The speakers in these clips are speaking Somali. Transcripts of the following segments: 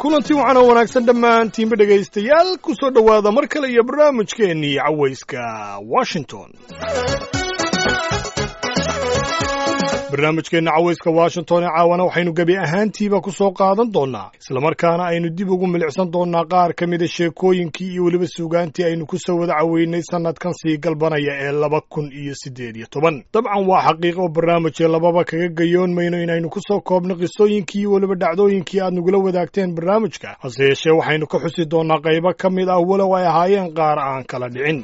kulanti wacan oo wanaagsan dhammaantiinba dhegaystayaal ku soo dhowaada mar kale iyo barnaamijkeennii cawayska washington barnaamijkeenna cawayska washington ee caawana waxaynu gebi ahaantiiba ku soo qaadan doonnaa islamarkaana aynu dib ugu milicsan doonnaa qaar ka mida sheekooyinkii iyo weliba suugaantii aynu ku soo wada caweynay sannadkan sii galbanaya ee laba kun iyo siddeed iyo toban dabcan waa xaqiiq oo barnaamijee lababa kaga gayoon mayno inaynu ku soo koobno qisooyinkii iyo weliba dhacdooyinkii aad nagula wadaagteen barnaamijka hase yeeshee waxaynu ka xusi doonnaa qaybo ka mid ah walow ay ahaayeen qaar aan kala dhicin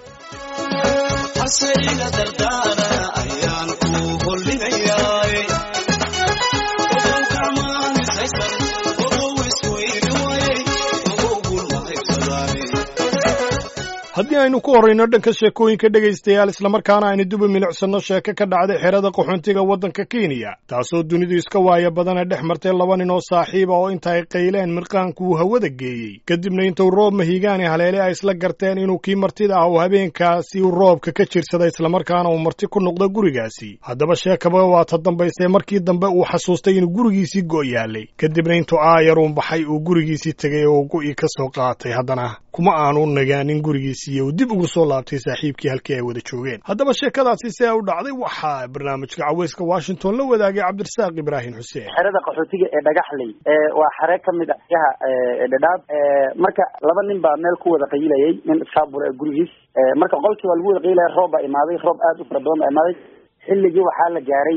haddii aynu ku horrayno dhanka sheekooyinka dhegaystayaal islamarkaana aynu duba milicsanno sheeko ka dhacday xerada qaxoontiga waddanka kenya taasoo dunidu iska waaya badana dhex martay laba nin oo saaxiiba oo inta ay qayleen mirqaanku uu hawada geeyey kadibna intuu roob mahigaani haleele ay isla garteen inuu kii martida ah uu habeenkaasi uu roobka ka jirsada islamarkaana uu marti ku noqdo gurigaasi haddaba sheekaba waa ta dambaysee markii dambe uu xasuustay inuu gurigiisii go' yaalay kadibna intuu aayaruun baxay uu gurigiisii tegay oo go'ii ka soo qaatay haddana kuma aanu nagaanin gurigiisi uu dib ugu soo laabtay saaxiibkii halkii ay wada joogeen haddaba sheekadaasi see u dhacday waxaa barnaamijka cawayska washington la wadaagay cabdirasaaq ibraahim xuseen xerada qaxootiga ee dhagaxley waa xere ka mid ah yaha dhadhaab marka laba nin baa meel ku wada qayilayay nin iskaabula gurigiis marka qolkii baa lagu wada qayilaya roob baa imaaday roob aad u fara badan baa imaaday xilligii waxaa la gaaray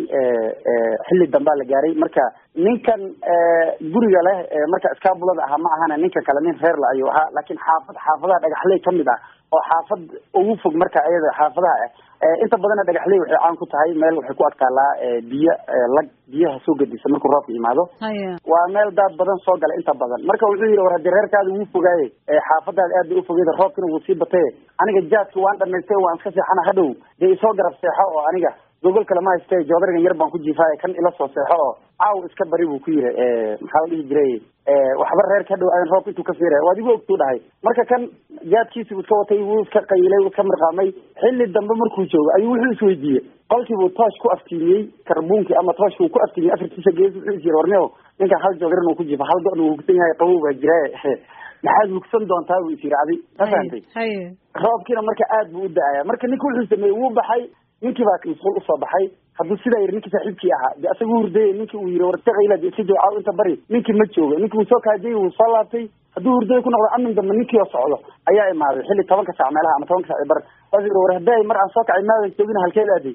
xilli dambaa la gaaray marka ninkan guriga leh marka iskaabulada ahaa ma ahana ninka kale nin reer la ayuu ahaa laakiin xaafad xaafadaha dhagaxley ka mid ah oo xaafad ugu fog marka iyada xaafadaha ah inta badana dhagaxley waxay caan ku tahay meel waxay ku adkaalaa biyo lag biyaha soo gedisa markuu roobka yimaado waa meel daad badan soo gala inta badan marka wuxuu yidhi war haddii reerkaada wuu fogaaye xaafadaada aad bay ufogeyda roobkina wuu sii bataye aniga jaadki waan dhamaystay waan iska seexana hadhow dee isoo garab seexo oo aniga gogol kale ma hayste joodarigan yar baan ku jiifaaye kan ila soo seexo oo caaw iska bari buu ku yiri maxaa la dhihi jiray waxba reerka hadhow aan roobka intuu ka fiiraya waad igu ogtuu dhahay marka kan jaadkiisi buu iska watay wuu iska qayilay wuu iska mirqaamay xilli dambe markuu joogo ayuu wuxuu isweydiiyey qolkii buu toosh ku aftiimiyey karbuunkii ama tooshka uu ku aftiimiyey afartiisa gees wuxuu is yiri warneo ninkan hal joodarin uu ku jiifa hal go-na uu hugsan yahay qabow baa jiraaye maxaad hugsan doontaa buu is yiri adi ma fahantay roobkiina marka aad buu u da-aya marka ninka wuxuu sameeyey wuu baxay ninkii baa masquul usoo baxay hadduu sidaa yiri ninkii saaxiibkii ahaa de asaga u hurdayay ninkii uu yiri war iska qayla de iska jawcaaw inta bari ninkii ma jooga ninkii wuu soo kaajayay wuu soo laabtay hadduu hurdaya ku noqdo amin dambe ninkii oo socdo ayaa imaaday xilli tobanka saac meelaha ama tobanka sac bar waas yiri war hadday mar aan soo kacay maadan joogina halkeed aaday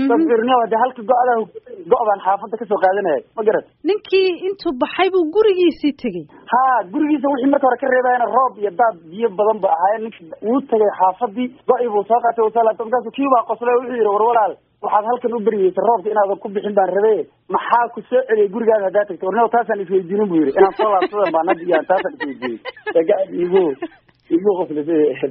de halka go-daa go- baan xaafada kasoo qaadanaya ma garat ninkii intuu baxay buu gurigiisii tegey ha gurigiisa wixii marka hore ka reebayana roob iyo daad biyo badan ba ahaayeen ninki wuu tegay xaafadii go-i buu soo qaatay wuu soo laabtay markaasu kii baa qoslay wuxuu yidhi war walaal waxaad halkan u beriyeysa roobka inaadan ku bixin baan rabe maxaa ku soo celiyay gurigaada haddaa tagta warneo taasaan isweydiinin buu yidhi inaan soo laabsadan baan hadda iyo taasaan isweydiiyey egaad igu igu qoslisay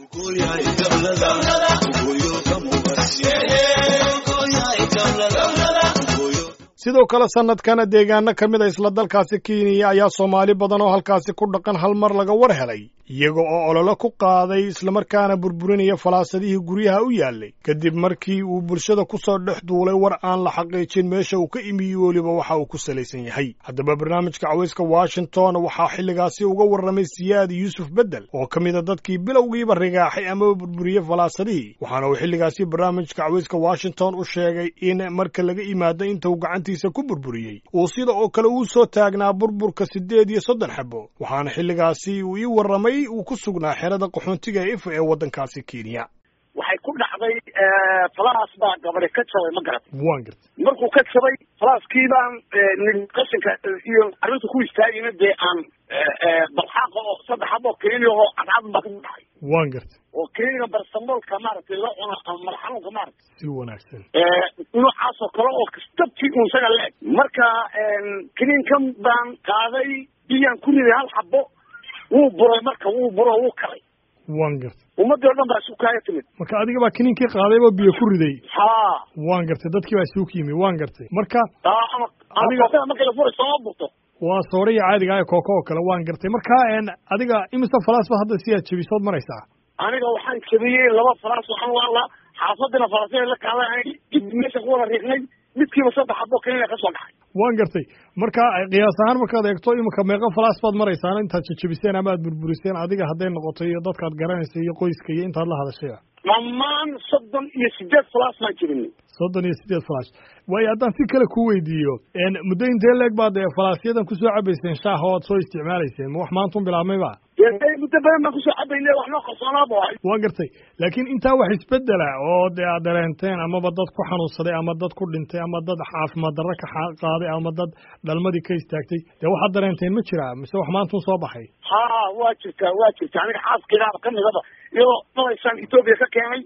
sidoo kale sannadkana deegaano ka mid a isla dalkaasi kenya ayaa soomaali badan oo halkaasi ku dhaqan hal mar laga war helay iyaga oo ololo ku qaaday islamarkaana burburinaya falaasadihii guryaha u yaallay kadib markii uu bulshada ku soo dhex duulay war aan la xaqiijin meesha uu ka imiye weliba waxa uu ku salaysan yahay haddaba barnaamijka cawayska washington waxaa xilligaasi uga warramay siyaad yuusuf beddel oo ka mid a dadkii bilowgiiba rigaaxay amaba burburiyey falaasadihii waxaana uu xilligaasi barnaamijka cawayska washington u sheegay in marka laga imaado inta uu gacantiisa ku burburiyey uu sida oo kale uu soo taagnaa burburka siddeed iyo soddon xabo waxaana xilligaasi uu ii warramay uu ku sugnaa xerada qaxoontiga ee ifa ee waddankaasi kenya waxay ku dhacday falaas baa gabadhe ka jabay ma garat waan gartay markuu ka jabay falaaskii baan qashinka iyo arrinta ku istaagayna dee aan balxaaqa oo saddex xabo keniya oo cadcad baa ku dhacay waan gartay oo keniga barsamoolka maaragtay la cuno ama madax xanuunka maaragtay si wanaagsan noocaas oo kale oo dabkii un isaga le-eg marka keniinkan baan qaaday biyaan ku riday hal xabo wuu buray marka wuu buro wuu kalay waan gartay ummadii o dhan baa isu kaaga timid marka adiga baa kiniinkii qaadayba biyo ku riday ha waan gartay dadkii baa isugu yimi waan gartay marka ama adiga marka la furay sooma burto waa sooraya caadiga ah ee kooko oo kale waan gartay marka adiga imise falaas ba hadda si aad jebisood maraysaa aniga waxaan jabiyey laba falaas waxaan waala xaafadina falaasya la kaaday dib meesha ku wada riixnay midkiiba saddex xabo keliya ka soo dhacay waan gartay marka qiyaas ahaan markaad eegto iminka meeqa falaas baad maraysaan intaad jejebiseen ama aad burburiseen adiga hadday noqoto iyo dadkaad garanaysa iyo qoyska iyo intaad la hadashayba dhammaan soddon iyo sideed falaas baan jirinay soddon iyo sideed falash waayo haddaan si kale ku weydiiyo muddo intee leeg baad falaasyadan kusoo cabayseen shaaha oo aad soo isticmaalayseen ma wax maantun bilaabmayba dee muddo badan baan kusoo cabaynay wax noo qarsoonaaba ahay waa gartay laakiin intaa wax isbedela oo dee aad dareenteen amaba dad ku xanuunsaday ama dad ku dhintay ama dad caafimaad darro ka qaaday ama dad dhalmadii ka istaagtay dee waxaad dareenteen ma jiraa mise wax maantun soo baxay ha waa jirtaa waa jirta aniga xaaskaygaaba kamidaba iyadoo dalaysaan etoobiya ka keenay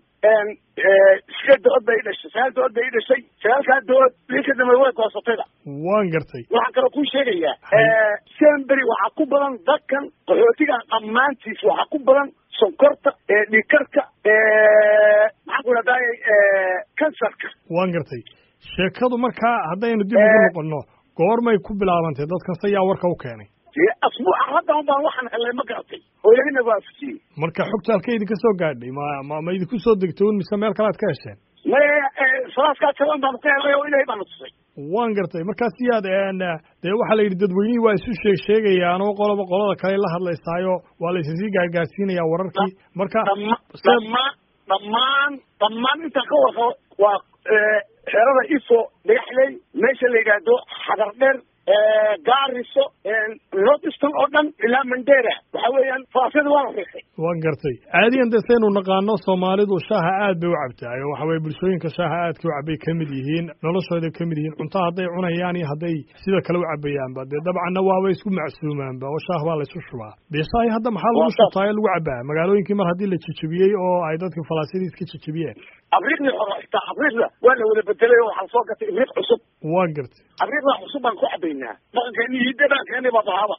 sideed dood bay i dhashay sagaal dood bay i dhashay sagaalkaa dood bii ka dambe way goosatayda waan gartay waxaan kaloo kuu sheegayaa sembery waxaa ku badan dadkan qaxootiga dhammaantiis waxaa ku badan sonkorta dhiikarka maxaan ku idhahdaay kansarka waan gartay sheekadu markaa haddaynu dib ugu noqono goormay ku bilaabantay dadkan se yaa warka u keenay dee asbuuca haddan baan waxaan helnay ma garatay hooyadina waa afusiyey marka xogta halka idinka soo gaadhay ma ma ma idinku soo degtay un mise meel kale ad ka hesheen maya salaaskaa jaban baanu ka helnay oo ilahay baana tusay waan gartay markaas siyaad dee waxaa la yidhi dadweynihii waa isu sheeg sheegayaan oo qoloba qolada kale la hadlaysaayo waa la isasii gaargaarsiinayaa wararkii marka dhama dhammaan dhammaan dhammaan intaan ka warqabo waa xerada ifo dhagaxley meesha la yidhaahdo xadar dheer gaariso north eastern oo dhan ilaa mandera waxa weeyaan falasyada waa la riixay waan gartay caadiyan dee saynu naqaano soomaalidu shaaha aad bay u cabtaa oo waxa weye bulshooyinka shaaha aadka u cabay kamid yihiin noloshooday kamid yihiin cunto hadday cunayaan iyo hadday sida kale u cabayaanba dee dabcanna waaba isku macsuumaanba oo shaah baa laysu shubaa dee shaahi hadda maxaa lagu shubtaa ee lagu cabaa magaalooyinkii mar haddii la jejebiyey oo ay dadkii falaasyadii iska jejebiyeen abriiqdii hore xitaa abriiqda waa la wada bedelay oo waxaa soo gatay ibriiq cusub waan gartay abriiqda cusub baan ku cabaynaa dhaqankeeni hidda dhaqankeeni baa bahaba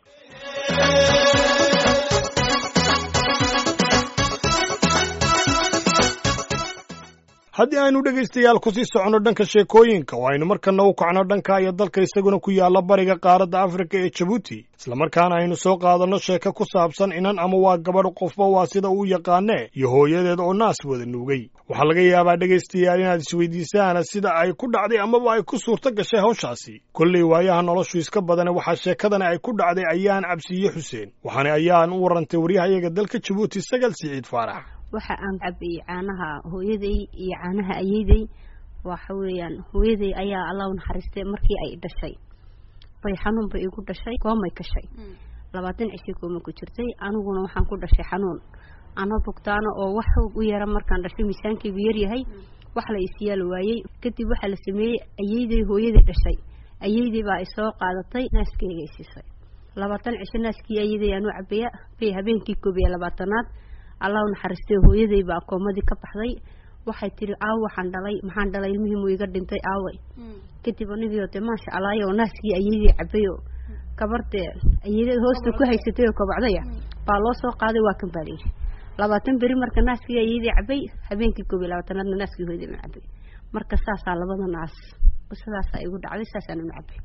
haddii aynu dhegaystayaal kusii soconno dhanka sheekooyinka oo aynu markana u kacno dhanka iyo dalka isaguna ku yaalla bariga qaaradda afrika ee jabuuti islamarkaana aynu soo qaadanno sheeko ku saabsan inan ama waa gabadh qofba waa sida uu yaqaanee iyo hooyadeed oo naas wada nuugay waxaa laga yaabaa dhegaystayaal inaad isweydiisaan sida ay ku dhacday amaba ay ku suurto gashay hawshaasi kollay waayaha noloshu iska badane waxaa sheekadani ay ku dhacday ayaan cabsiiye xuseen waxaana ayaan u warrantay waryahayaga dalka jabuuti sagal siciid faarax waxa aan cabayey caanaha hooyaday iyo caanaha ayeydey waxa weeyaan hooyaday ayaa alla u naxariistay markii ay dhashay bay xanuun bay igu dhashay koomay kashay labaatan cishii kooma ku jirtay aniguna waxaan ku dhashay xanuun ano bugtaano oo wax u yara markaan dhashay miisaankaygu yaryahay wax la isyaal waayey kadib waxaa la sameeyey ayeydey hooyaday dhashay ayeydey baa ay soo qaadatay naaskeyga ay siisay labaatan cisho naaskii ayeydey aan u cabaya bay habeenkii koob iyo labaatanaad allah u naxariistay hooyaday baa koomadii ka baxday waxay tiri aaw waxaan dhalay maxaan dhalay ilmihii muu iga dhintay aaway kadib anigio dee maasha allaayo naaskii ayeydii cabayo gabardee ayeydada hoosta ku haysatay oo kabacdaya baa loo soo qaaday waa kan baa layidhi labaatan beri marka naaskii ayeydii cabay habeenkii koob iyo labaatanaadna naaskii hooyaday ma cabay marka saasaa labada naas sidaasaa igu dhacday saasaan una cabay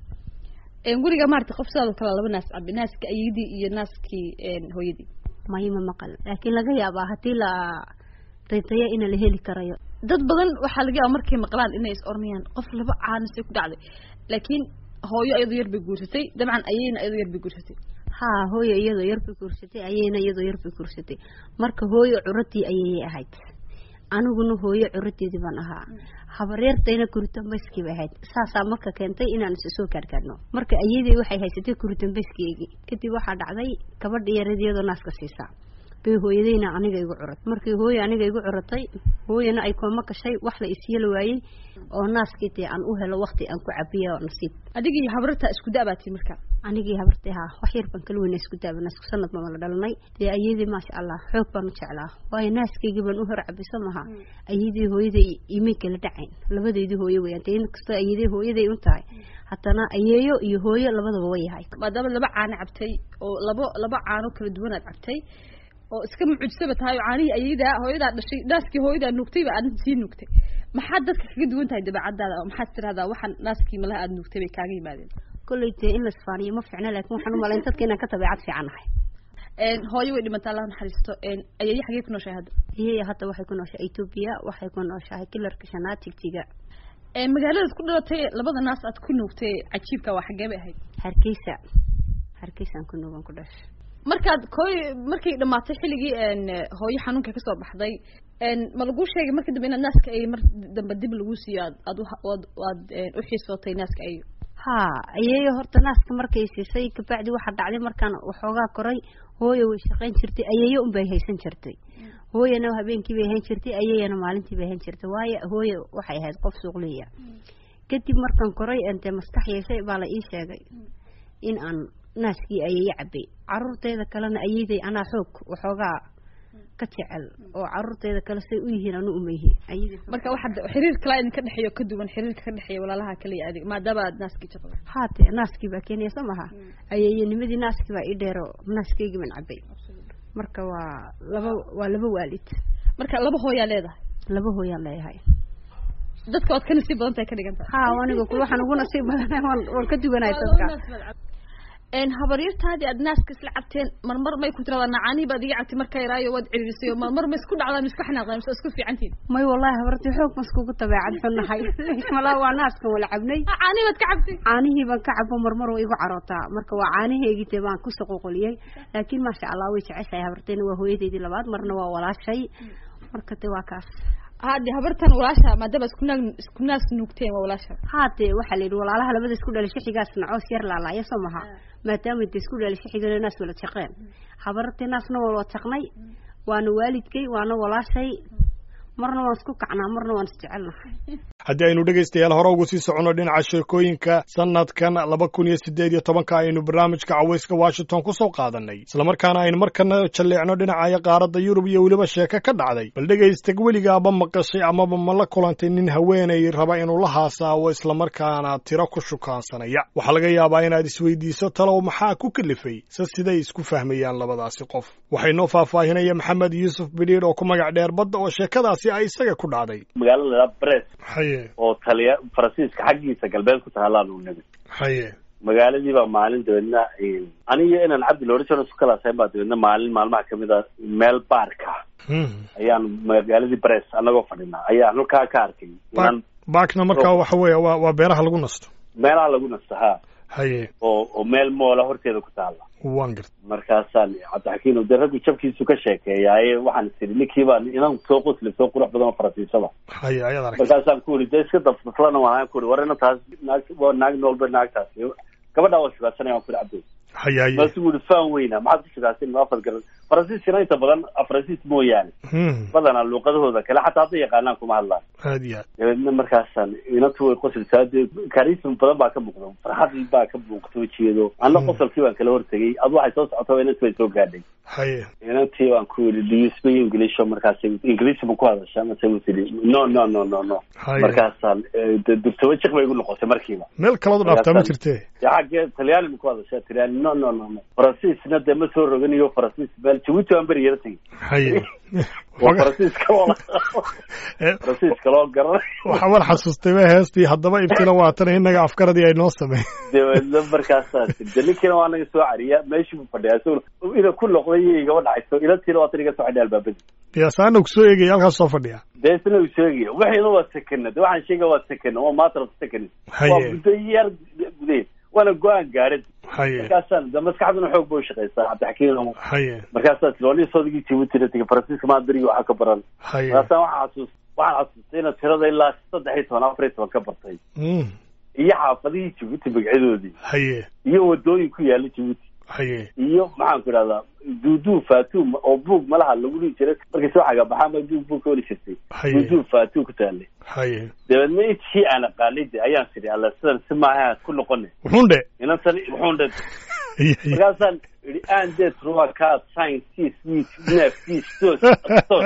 guriga maarata qof sidaadoo kale laba naas cabay naaska ayeydii iyo naaskii hooyadii mayma maqal laakiin laga yaabaa haddii la rintaya ina la heli karayo dad badan waxaa laga yaaba markay maqlaan inay is oranayaan qof laba caanisay ku dhacday laakiin hooyo iyadoo yar bay guursatay dabcan ayeyna iyadoo yar bay guursatay haa hooyo iyadoo yar bay guursatay ayeyna iyadoo yar bay guursatay marka hooyo curadii ayayay ahayd aniguna hooyo curadeedii baan ahaa habareertayna kuritambayskii bay ahayd saasaa marka keentay inaan is soo gaargaarno marka ayadey waxay haysatay kuritambayskiygii kadib waxaa dhacday gabadha yareed iyadoo naaska siisaa bay hooyadayna aniga igu curat markii hooyo aniga igu curatay hooyana ay kooma gashay wax la isyeli waayey oo naaskii dee aan u helo wakti aan ku cabiya oo nasiib adigii habarta isku da-baatii marka anigii habartay haa wax yar baan kala weyna isku daabana isku sanad bama la dhalanay dee ayadii maasha allah xoog baan u jeclaa waayo naaskaygii baan u hor cabiso maha ayadii hooyaday imay kala dhacayn labadeydii hooyo weyaan dee inkastoo ayadii hooyaday un tahay haddana ayeeyo iyo hooyo labadaba way yahay maadaama laba caano cabtay oo labo laba caano kala duwanaad cabtay oo iska mucujisaba tahay oo caanihii ayadaa hooyadaa dhashay naaskii hooyadaa nuugtayba aad sii nuugtay maxaad dadka kaga duwan tahay dabeecadaada oo maxaad tirahdaa waxaan naaskii malaha aad nuugtay bay kaaga yimaadeen kolley dee in la isfaaniyo ma fiicna laakiin waxaan u malayn dadka inaan ka dabeecad fiican nahay hooyo way dhimataa allah naxariisto ayeeye xagee ku nooshahay hadda ayaya hadda waxay ku nooshahay etoobiya waxay ku nooshahay kilarka shanaad tigtiga magaaladaad ku dhalatay labada naas aad ku nuugtay cajiibka waa xaggee bay ahayd hargeysa hargeysaan ku nuugan ku dhashay markaad koy markay dhamaatay xilligii hooyo xanuunka kasoo baxday ma lagu sheegay marka dambe inaad naaska ay mar dambe dib lagu siiyo aad aad aad aad u xiisootay naaska ay ha ayeeyo horta naaska markay siisay kabacdi waxaa dhacday markaan waxoogaa koray hooyo way shaqayn jirtay ayeeyo unbay haysan jirtay hooyana habeenkii bay hayn jirtay ayeeyana maalintii bay hayn jirtay waayo hooyo waxay ahayd qof suuqliya kadib markaan koray dee maskax yeeshay baa la ii sheegay in aan naaskii ayeeyo cabay caruurteeda kalena ayeeday anaa xoog waxoogaa ka jecel oo caruurteeda kale say u yihiin anu umayhi marka waxaad xiriir kala idinka dhexeeyo ka duwan xiriirka ka dhexeeya walaalaha kaliya adig maadaama aad naaskii jaqdo haate naaskii baa keenaya soo maha ayeeyanimadii naaskii baa ii dheero naaskeygi ban cabay marka waa laba waa laba waalid marka laba hooyaa leedahay laba hooyaan leeyahay dadka waad ka nasiib badan tahay ka dhigan tahay ha aniga kul waxaan ugu nasiib badanahay waan waan ka duganahay dadka habaryartaadii aad naaska isla cabteen marmar may ku tiradaa nacaanii baad iga cabtay marka yaraayo waad ciririsay marmar ma isku dhacdaan isku xanaaqdaan mise isku fiicantiin may wallahi habartii xoog ma iskugu tabeecad xunnahay malaa waa naaskan wala cabnay caanii baad ka cabtay caanihii baan ka cabo marmar way igu carootaa marka waa caanaheegii dee baan ku soqoqoliyey laakiin maasha allah way jeceshahay habarteena waa hooyadeydii labaad marna waa walaashay marka de waa kaas hade habartan walaasha maadaama isku naag isku naas nuugteen waa walaasha haade waxaa la yidhi walaalaha labada isku dhalisho xigaasna coos yar laalaaya soo maha maadaama de isku dhalisho xigana naas wala jaqeen habartee naasna waa wala jaqnay waana waalidkay waana walaashay marna waan isku kacnaa marna waan isjecelnahay haddii aynu dhegaystayaal hore ugu sii soconno dhinaca sheekooyinka sanadkan laba kun iyo siddeed iyo tobanka aynu barnaamijka cawayska washington ku soo qaadannay islamarkaana aynu markana jalleecno dhinacaya qaaradda yurub iyo weliba sheeko ka dhacday bal dhegaysta weligaaba maqashay amaba ma la kulantay nin haweenay raba inuu la haasaawo islamarkaana tiro ku shukaansanaya waxaa laga yaabaa inaad isweydiiso talow maxaa ku kalifay se siday isku fahmayaan labadaasi qof waxay noo faahfaahinaya maxamed yuusuf bidhiidh oo ku magac dheer badda oo sheekadaasi ay isaga ku dhacday magaalada bres haye oo taliya faransiiska xaggiisa galbeed ku tahaalaan uu nimid haye magaaladii baa maalin dabeedna aniyo inaan cabdi loorison isku kalaasayn baa dabeedna maalin maalmaha kamid a meel baarka ayaan magaaladii bres anagoo fadhinaa ayaan halkaa ka arkay inaan baakna markaa waxa weeye waa waa beeraha lagu nasto meelaha lagu nasto ha haye oo oo meel moola horteeda ku taala waan garta markaasaan cabdixakiin de raggu jabkiisu ka sheekeeyaaye waxaan is idhi ninkii baa inan soo qosli soo qurux badan oo faransiisada haye ayaad aragtay markaasaan ku uri de iska dafdaflana waan ku uri war ina taas naag waa naag noolba naagtaas gabadhaa waa shugaadsanaya waan ku uri cabdi haye haye maasu uri faan weyna maxaad ku shugaadsan ma afad garan faransiiskana inta badan faransiis mooyaane badanaa luuqadahooda kale xataa hadday yaqaanaan kuma hadlaan aad iyo aad dabeedna markaasaan inantu way qosilsaa dee karism badan baa ka muuqda farxadii baa ka muuqta wejigeedo anna qosolkii baan kala hortegay adu waxay soo socota inantii way soo gaadhay haye inantii baan ku yidhi do you speak english markaas ingiliisi ma ku hadashaa mase ma tidhi no no no no no haye markaasaan dubtaba jiq bay igu noqotay markiiba meel kalood dhaaftaa ma jirtee dee xaggee talyaani ma ku hadashaa talyaani no no no no faransiisna dee ma soo roganiyo faransiis meel jabuuti baan beri yara tegey haye waa faransiiska loo faransiiska loo garanay waxaa war xasuustay ba heestii haddaba ibtila waatana innaga afkaradii ay noo sameey dabeedna markaasaa de ninkiina waa naga soo cariya meeshii buu fadhiyaa isaguna ina ku noqday iyo igaba dhacayso inantiina waatan iga soo xidhay albaabadii yaasaana kusoo eegaya halkaas soo fadhiya dee isna uu sheegaya wixiina waa sekena de waxaan sheegaya waa sekena waa matter of seconds waa haye muddo yar gudaheed waana go-aan gaarad haye markaasaan de maskaxduna xoog ba ushaqaysaa cabdixakiin haye markaasaa tilooni soodigii jibuutina tegay faransiiska maa berigi waxaa ka baran haye markaasaan waxaa xasuus waxaan xasuustay inaad tirada ilaa saddex iyo toban afar iyo toban ka bartay Mm. iyo xaafadihii jibuuti magacyadoodii haye iyo wadooyin ku yaala jibuuti haye iyo maxaan ku idhahdaa duuduu faatuum oo buug malaha lagu dhihi jiray markay soo xagabaxaan baa duug buug ka oli jirtay haye duuduu faatuum ku taalay haye dabeedna intii aan aqaanay de ayaan tidhi alla sidan si maaha ku noqone wuxuun dhe inantan wuxuun dhe haye haye markaasaan idhi aan dee truwa kaad science sis wit nef sis tos tos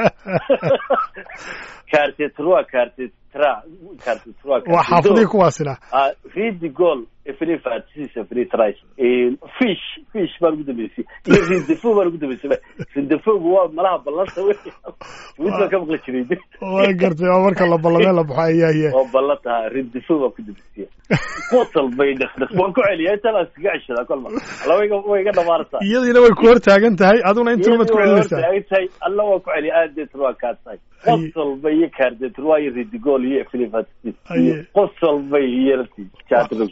kaarte truwa kaarte tra kaarte truwa waa xaafadii kuwaasina Ah, read the goal every fatsis every tries fish fish baan ugu dambeysay iyo rindefo baan ugu dambeysay rindefogu waa malaha ballanta wey mid baan ka maqli jiray waa gartay waa marka la ballamee la baxo ayaye oo ballanta rindefo baan ku dambeysay qosol bay dhaqdhaq waan ku celiyaa intaan aan iskaga ceshadaa kolma alla way iga way iga dhamaanaysaa saartaa iyadiina way ku hor taagan tahay aduna intuu mad ku celinaysaa tahay alla waa ku celi aad deetan waa kaa tahay Aye. qosolba iyo kaardeetan waa iyo ridigool iyo filifatis Aye. iyo qosolba iyo yarti jaadrog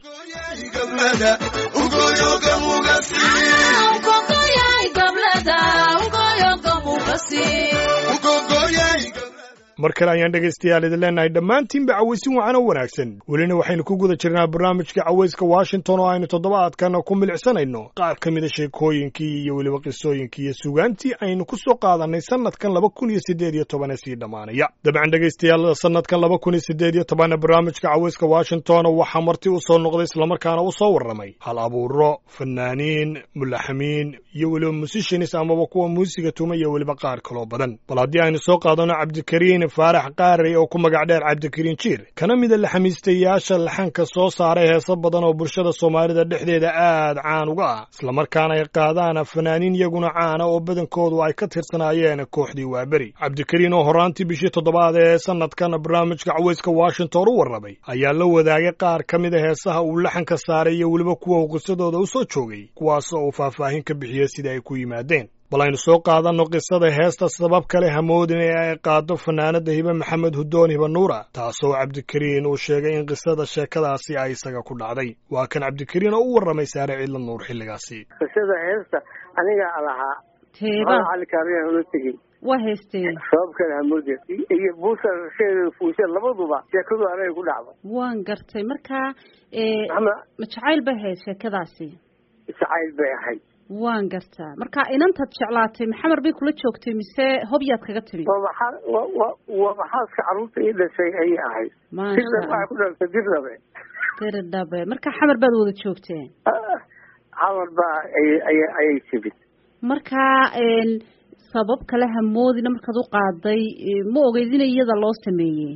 mar kale ayaan dhegaystayaal idin leenahay dhammaantiinba cawaysin wacan oo wanaagsan welina waxaynu ku guda jirnaa barnaamijka cawayska washington oo aynu toddobaadkana ku milicsanayno qaar ka mida sheekooyinkii iyo weliba qisooyinkii iyo sugaantii aynu ku soo qaadanay sanadkan laba kun iyo siddeed iyo toban ee sii dhammaanaya dabcan dhegaystayaal sanadkan laba kun iyo siddeed iyo tobanna barnaamijka cawayska washington waxaa marti u soo noqday islamarkaana u soo warramay hal abuuro fanaaniin mulaxamiin iyo weliba musicians amaba kuwa muusiga tuma iyo weliba qaar kaloo badan bal haddii aynu soo qaadano cabdikariin faarax qaarey oo ku magac dheer cabdikariin jiir kana mida laxamiistayaasha laxanka soo saaray heeso badan oo bulshada soomaalida dhexdeeda aad caan uga ah islamarkaana ay qaadaan fanaaniin iyaguna caana oo badankoodu ay ka tirsanaayeen kooxdii waaberi cabdikariin oo horaantii bishii toddobaad ee sanadkan barnaamijka cawayska washington u warramay ayaa la wadaagay qaar ka mida heesaha uu laxanka saaray iyo weliba kuwa uu qisadooda u soo joogay kuwaas oo uu faahfaahin ka bixiyey sida ay ku yimaadeen bal aynu soo qaadanno qisada heesta sabab kale hamoodin ee ay qaado fanaanada hibe maxamed hudoon hibe nuura taasoo cabdikariin uu sheegay in qisada sheekadaasi ay isaga ku dhacday waa kan cabdikariin oo u warramay saare ciidla nuur xilligaasi qisada heesta anigaa lahaa teeba cali kaariyan ula tegey waa heestee sabab kale hamoodin iyo buusa rasheeda fuusha labaduba sheekadu anaga ku dhacdo waan gartay markaa ee, ama ma jacayl bay ahayd sheekadaasi jacayl bay ahayd waan gartaa marka inantaad jeclaatay maxamar bay kula joogtay mise hobyaad kaga timi waa maxaa wa wa waa maxaaska carruurta ii dhashay ayay ahayd maasha dirna waxay ku dhaltay dirnabe diri dhabe marka xamar baad wada joogteen xamar baa ayay ayay ayay timid markaa een, sabab kale hamoodina markaad u qaaday ee, ma ogeyd in iyada loo sameeyey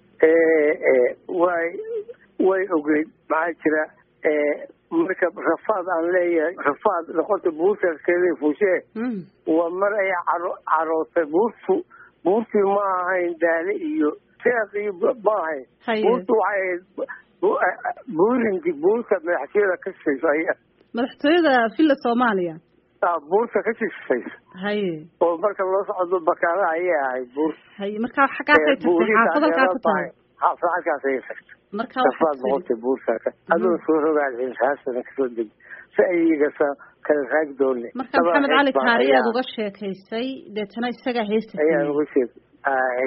way way ogeyd maxaa jira marka rafaad aan leeyahay rafaad noqota buurtaskeeda fuushee Mm. waa mar ay caro carootay buurtu buurtii ma ahayn daale iyo seeq iyo b- ma ahayn Haye. buurtu waxay ahayd bu- buurinki buurta madaxtooyada ka shishayso ay madaxtooyada villa soomaaliya ah, buurta ka shishayso haye oo marka loo socdo bakaala ayay ahayd buur haye marka xaggaasay tagtay xaafad halkaa ku tahay xaafad halkaas ayay tagtay marka rafaad waxaad tiri noqotay buurtaaka adoo soo rogaal raasana kasoo deg si ayaga sa kala raag doone marka maxamed cali kaari aad uga sheekaysay deetana isagaa heesta ayaan sameeyey uga sheeg ahay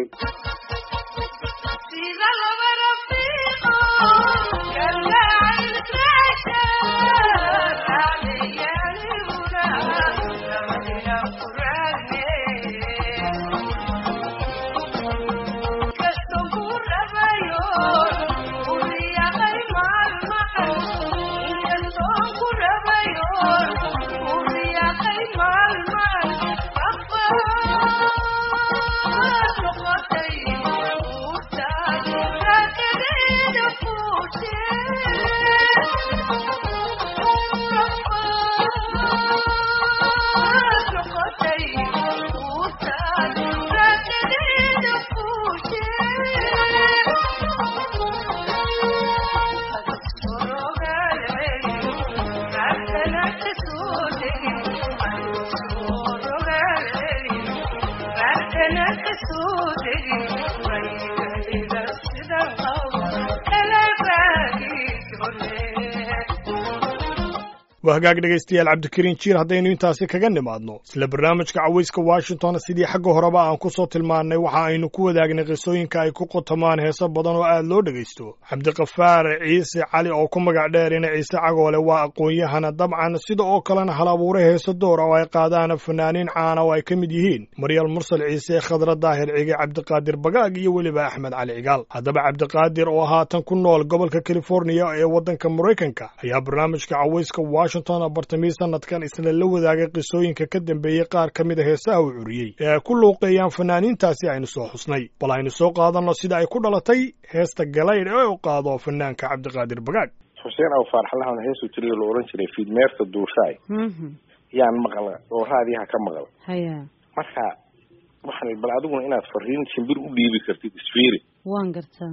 waa hagaag dhegaystayaal cabdikariin jiir haddaynu intaasi kaga nimaadno isla barnaamijka cawayska washington sidii xagga horeba aan ku soo tilmaannay waxa aynu ku wadaagnay qisooyinka ay ku qotomaan heeso badan oo aad loo dhegaysto cabdiqafaar ciise cali oo ku magac dheerina ciise cagoole waa aqoon-yahana dabcan sida oo kalena hal abuure heeso door oo ay qaadaan fanaaniin caana oo ay ka mid yihiin maryal mursal ciise khadra daahir cige cabdiqaadir bagaag iyo weliba axmed cali cigaal haddaba cabdiqaadir oo haatan ku nool gobolka californiya ee waddanka maraykanka ayaa barnaamijka cawayska washington bartamii sanadkan isla la wadaagay qisooyinka ka dambeeyey qaar ka mid a heesaha uu curiyey ee ay ku luuqeeyaan fanaaniintaasi aynu soo xusnay bal aynu soo qaadanno sida ay ku dhalatay heesta galaydh ee u qaado fanaanka cabdiqaadir bagaag xuseen aw faarxalahan heesuu tiriyo la oran jiray fiidmeerta duushaay Mhm. yaan maqla oo raadiyaha ka maqla haya marka waxaan bal adiguna inaad fariin shimbir u dhiibi kartid isfiiri waan gartaa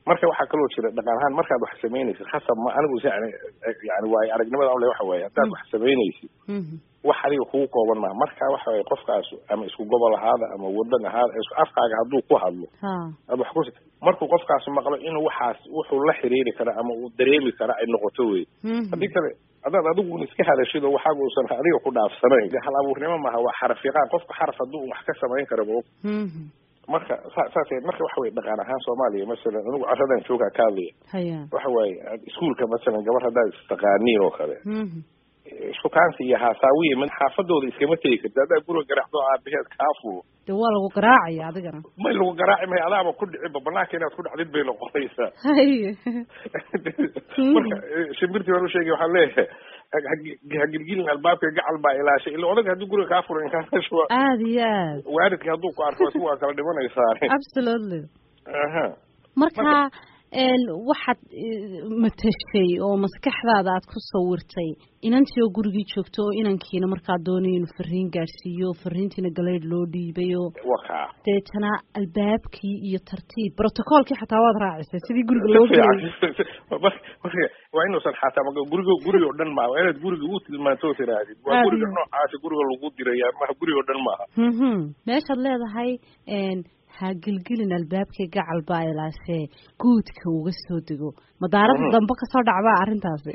marka waxaa kaloo jira dhaqan ahaan markaad wax samaynaysid khasab ma anigu si yani yani waayo aragnimada ule waxa weeye haddaad wax samaynaysid wax adiga kugu kooban maha marka waxa weye qofkaas ama isku gobol ahaada ama wadan ahaada isku afkaaga hadduu ku hadlo ad wax ku markuu qofkaas maqlo inuu waxaas wuxuu la xiriiri kara ama uu dareemi kara ay noqoto wey haddii kale haddaad adigun iska hadashid oo waxaaga uusan adiga ku dhaafsanayn hal abuurnimo maaha waa xaraf yaqaan qofka xaraf hadduu wax ka samayn kara ma marka sa saas marka waxa weye dhaqan ahaan soomaaliya masalan anigu caradan joogaa ka hadlaya waxa waaye iskuolka masalan gabar haddaad istaqaaniin oo kale shukaansi iyo haasaawiye mid xaafadooda iskama tegi karti haddaa guriga garaacdo aabaheed kaa fulo de waa lagu garaacaya adigana may lagu garaaci mayo adaaba ku dhiciba banaanka inaad ku dhacdid bay noqonaysaa haye marka shimbirtii baan usheegay waxaan leeyahay hagilgilin albaabka gacal baa ilaashay ila odag haddii guriga kaa furan inkaashuwa aad iyo aad waalidka hadduu ku arko isku waa kala dhimanaysaa absolutely aha marka waxaad matashay oo maskaxdaada aad ku sawirtay inantii oo gurigii joogto oo inankiina markaa doonay inuu fariin gaadhsiiyo fariintiina galeyd loo dhiibay oo waka deetana albaabkii iyo tartiib brotocoolkii xataa waad raacisay sidii guriga loo gelay marka waa inuusan xataa ma guriga guriga o dhan maaha waa inaad guriga u tilmaanto tirahdid waa guriga noocaasi guriga lagu diraya maha guriga o dhan maaha meeshaad leedahay ha gelgelin albaabkii gacal baa ilaashee guudka uga soo dego madaarada dambe kasoo dhacbaa arrintaasi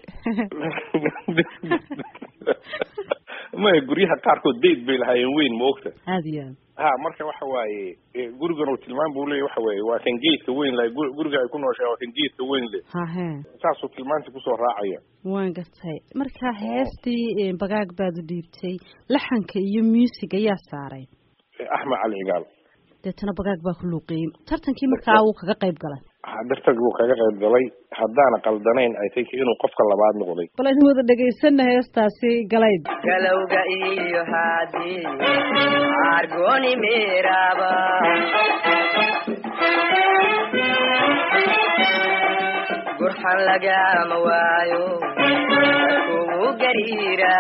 maya guryaha qaarkood dayd bay lahaayeen weyn ma ogta aada iyo aad ha marka waxa waaye gurigan uu tilmaan buu leeya waxa weeye waa kan geedka weyn lahay guriga ay ku nooshahay waa kan geedka weyn le hahe saasuu tilmaantii kusoo raacaya waan gartay marka heestii bagaag baad u dhiibtay laxanka iyo music ayaa saaray axmed cali cigaal deetana bagaag baa ku luuqeeyey tartankii markaa wuu kaga qayb galay dartag wuu kaga qayb galay haddaana qaldanayn i think inuu qofka labaad noqday bal idin wada dhegaysana heestaasi galayd galowga iyo haadi argoni miraba gurxan lagama waayo kugu gariira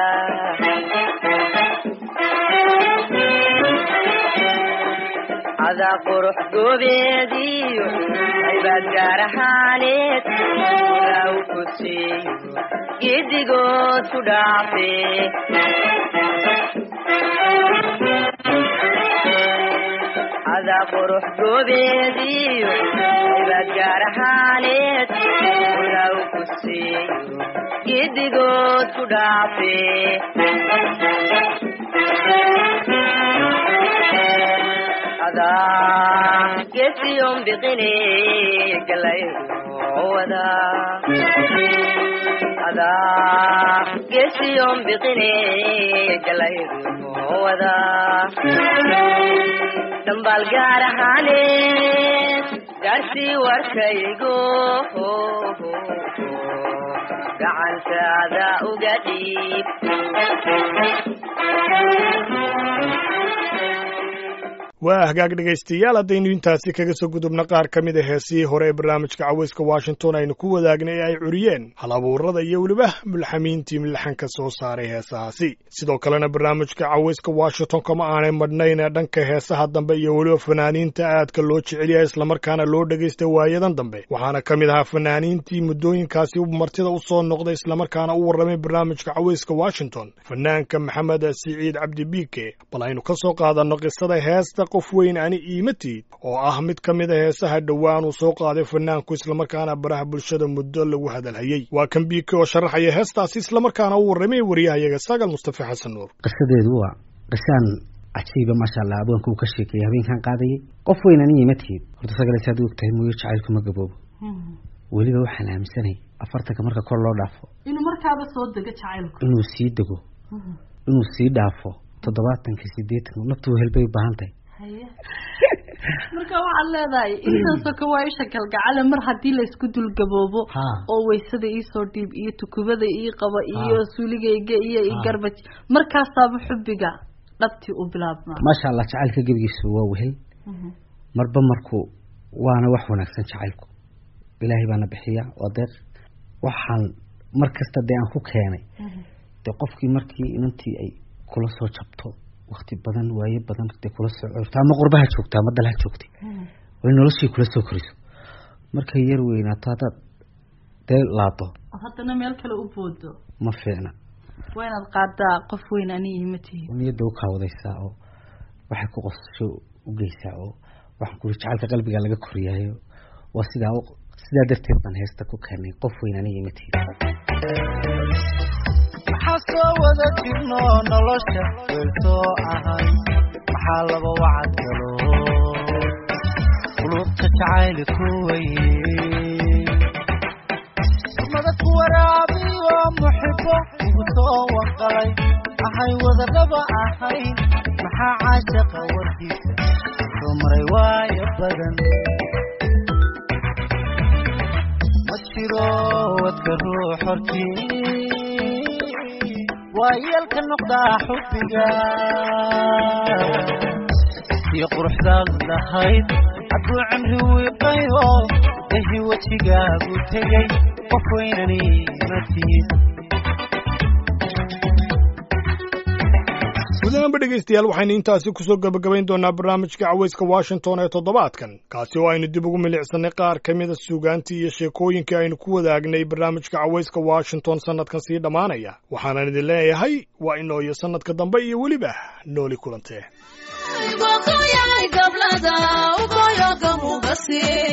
adaa qurux goobeediyo aybaad gaar ahaaneed ilaw ku siiyo giddigood ku dhaafe adaa qurux goobeediyo aybaad gaar ahaaneed ilaw ku siiyo giddigood ku dhaafe adaa gesiyon biqine galayowada adaa gesiyon biqine galayowada dhambaal gaar ahaaneed gaarsii warkaygo gacantaada uga dhiib waa hagaag dhegaystayaal haddaynu intaasi kaga soo gudubna qaar ka mid a heesihii hore ee barnaamijka caweyska washington aynu ku wadaagnay ee ay curiyeen hal abuurada iyo weliba mulxamiintii milaxanka soo saaray heesahaasi sidoo kalena barnaamijka caweyska washington kama aanay madhnayn ee dhanka heesaha dambe iyo weliba fanaaniinta aadka loo jecel yahay islamarkaana loo dhegaysta waayadan dambe waxaana ka mid ahaa fanaaniintii muddooyinkaasi martida u soo noqday islamarkaana u warramay barnaamijka caweyska washington fanaanka maxamed siciid cabdi biike bal aynu ka soo qaadanno qisada heesta qof weyn ani iimatiid oo ah mid ka mid a heesaha dhowaan uu soo qaaday fanaanku islamarkaana baraha bulshada muddo lagu hadalhayey waa kan biike oo sharaxaya heestaasi islamarkaana u warramay wariyahayaga sagal mustafa xasan nuur qisadeedu waa qisaan cajiiba maasha allah abwaanka uu ka sheekeeyey habeenkan qaadayay qof weyn ani iimatiid horta sagaleys aad og tahay mooyo jacaylku ma gaboobo weliba waxaan aaminsanay afartanka marka kor loo dhaafo inuu markaaba soo dego jacaylku inuu sii dego inuu sii dhaafo toddobaatanka sideetanka naftu helbay u baahan tahay marka waxaad leedahay intaasoo ka waa isha kalgacale mar haddii laysku dulgaboobo oo waysada iisoo dhiib iyo tukubada ii qaba iyo suuligayga iyo igarbaj markaasaaba xubbiga dhabtii u bilaabmaa maasha allah jacaylka gebigiisu waa wehel marba marku waana wax wanaagsan jacaylku ilaahay baana bixiya waa deeq waxaan mar kasta dee aan ku keenay dee qofkii markii inantii ay kula soo jabto wakti badan waaye badan dee kula soo corto ama qurbaha joogta ama dalha joogtay way noloshii kula soo koriso markay yar weynaato haddaad dee laado oo haddana meel kale u boodo ma fiicna waa inaad qaadaa qof weyn aniga ma tihin niyadda u kaawadaysaa oo waxay ku qosasho u geysaa oo waxaan kuli jacaylka qalbiga laga koriyaayo waa sidaa sidaa darteed baan heesta ku keenay qof weyn aniga ma tihin maxaa soo wada jirno nolosha weelsoo ahay maxaa laba wacad galo qulubta jacayli ku weye mada ku waraabiyo muxibo ugu soo wanqalay ahay wadadaba ahayn maxaa caashaqa warkiisa soo maray waayo badan ma jiro wadka ruux hortii waa yeelka noqdaa xubbiga iyo quruxdaad lahayd hadduu cimri wiiqayo dahi wejigaagu tegay qof weynani ma tihid gudahaanba dhegaystayaal waxaynu intaasi kusoo gebagabayn doonaa barnaamijka cawayska washington ee toddobaadkan kaasi oo aynu dib ugu milicsannay qaar ka mida suugaantii iyo sheekooyinkii aynu ku wadaagnay barnaamijka cawayska washington sannadkan sii dhammaanaya waxaanan idin leeyahay waa inoo iyo sannadka dambe iyo weliba nooli kulantee